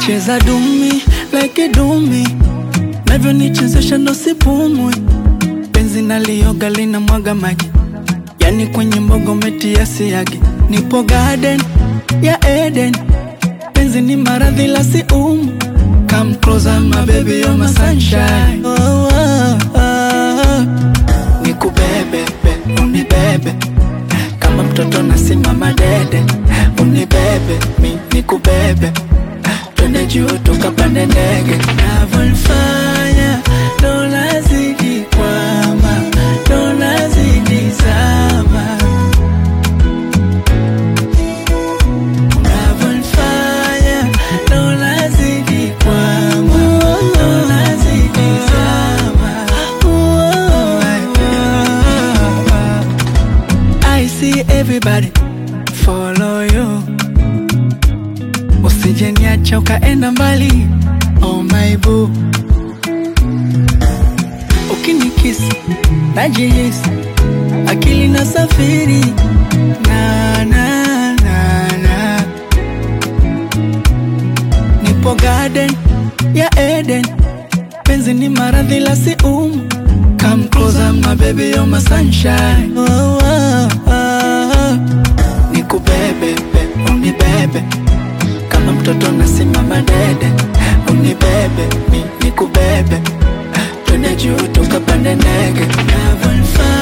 cheza dumi like a dumi, navyo nichezesha ndo sipumui, penzi nalioga lina mwaga maji, yani kwenye mbogo metia siagi, nipo garden ya Eden, penzi ni maradhi la si umu, come closer my baby you're my sunshine, oh, oh, oh. nikubebe be, unibebe kama mtoto nasimama dede, unibebe mi nikubebe, twende juu tukapande ndege, navyofanya ndo nazidi kwama, ndo nazidi zama, unavyofanya ndo nazidi kwama, ndo nazidi zama. I see everybody follow you, usije niacha ukaenda mbali, oh my boo. Ukinikisi najihisi akili na safiri na, na, na, na. Nipo garden ya Eden, penzi ni maradhi la si umu Come closer my baby you're my sunshine oh, oh, oh. Nikubebe be, unibebe kama mtoto nasimama dede, unibebe mi nikubebe, twende juu tukapande ndege, navyonifanya